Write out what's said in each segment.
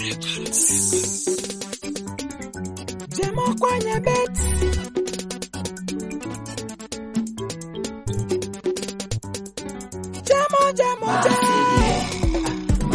Jemo kwenye beti Jemo jemo jemo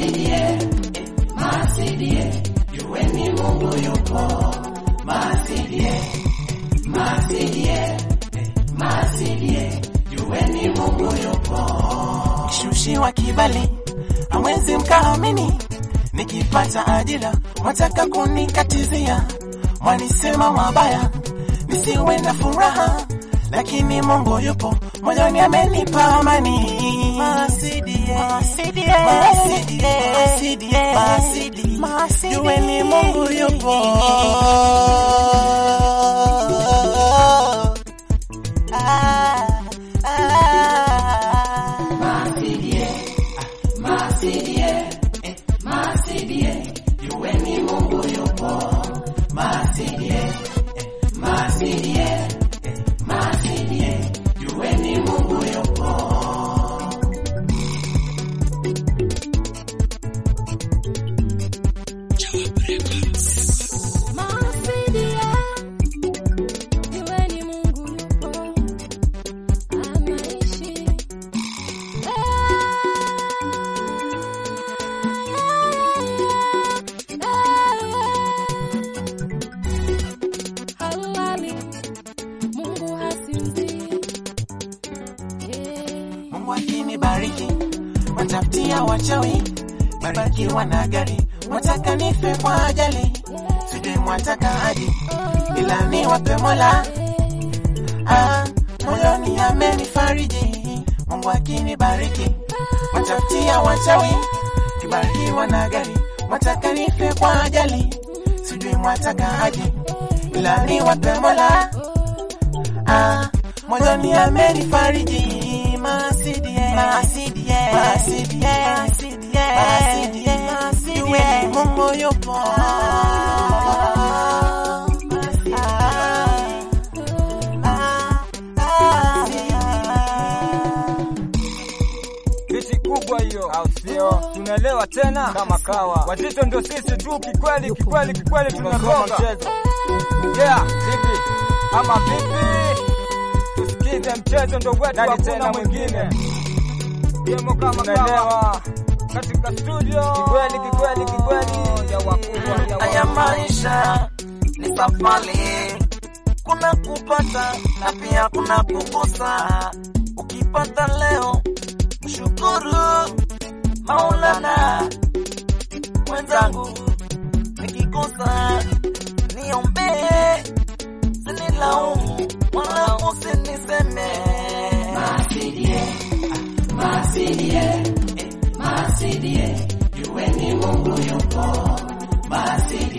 Shushiwa kibali hamwezi mkaamini, nikipata ajira mwataka kunikatizia, mwanisema mabaya nisiwe na furaha, lakini Mungu yupo moyoni, amenipa amani. Masidie, masidie, masidie, masidie, masidie, jueni Mungu yupo. Ah, ah. Masidia, jueni Mungu yupo, anaishi. Halali, Mungu hasinzii. Yeah. Mungu akinibariki watafutia wachawi, barikiwa na gari, wataka nife kwa ajali, sijui mwataka hadi ila ni wape Mola. Ah, moyoni amenifariji. Mungu akinibariki watafutia wachawi, kibarikiwa na gari, wataka nife kwa ajali, sijui mwataka hadi ila ni wape Mola. Ah, moyoni amenifariji. Masidie, masidie, masidie, masidie, masidie, masidie, jueni Mungu yupo. Ah, ah, ah. Kiti kubwa hiyo, au sio? Tunaelewa tena kama kawa. Wazito ndio sisi tu, kikweli kikweli kikweli, tunagonga mchezo. Yeah, vipi ama vipi? Tusikize mchezo ndo wetu, hakuna mwingine. Demo kama kawa katika studio, kikweli kikweli kikweli, ya wakubwa ya Haya wakubwa. maisha ni safari, kuna kupata na pia kuna kukosa. Ukipata leo mshukuru Maulana, mwenzangu, nikikosa niombee, sinilaumu wala usiniseme. Masidie, masidie, masidie, jueni Mungu yupo. Masidie